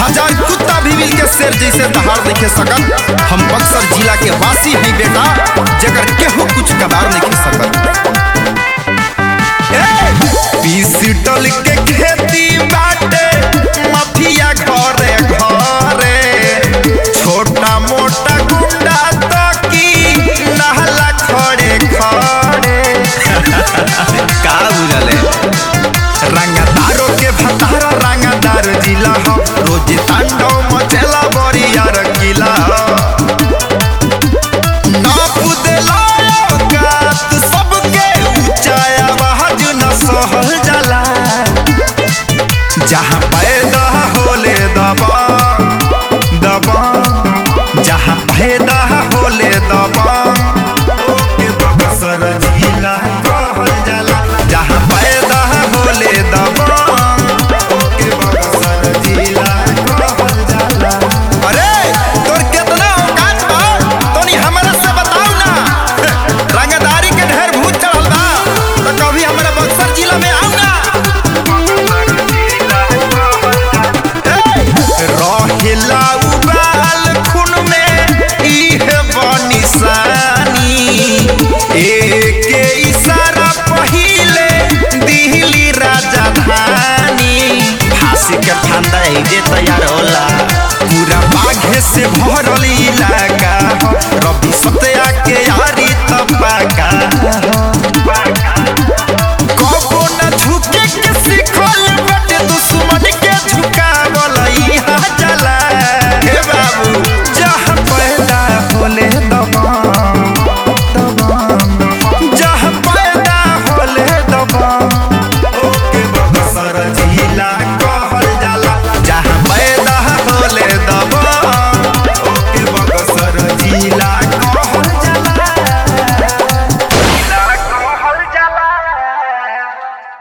हजार कुत्ता भी मिल के शेर जैसे दहाड़ देखे सकत हम बक्सर जिला के वासी हैं बेटा जगर केहू कुछ कबार नहीं सकत पिस्टल के खेती बाटे माफिया घरे घरे छोटा मोटा गुंडा तो की नहला खड़े खड़े का बुझले रंगदारो के भतारा रंगदार जिला हो रोज तांडव मचेला बरिया रंगीला नाप देला औकात सबके ऊंचाया आवाज न सहल जाला जहाँ पैदा होले दबा दबा जहाँ पैदा होले दबा ओके बक्सर जिला कहल जाला जहाँ पैदा होले दबा ओके बक्सर जिला कहल जाला अरे तोर केतना औकात बा तोनी हमरा से बताऊ ना रंगदारी के ढेर भूत चढ़ल बा तो कभी हमरा बक्सर जिला में आऊ ना रहेला उबाल खून में इहे बनिसानी एके इशारा पहिले दिल्ली राजधानी फांसी के फंदा जे तैयार होला पूरा बाघे से भरल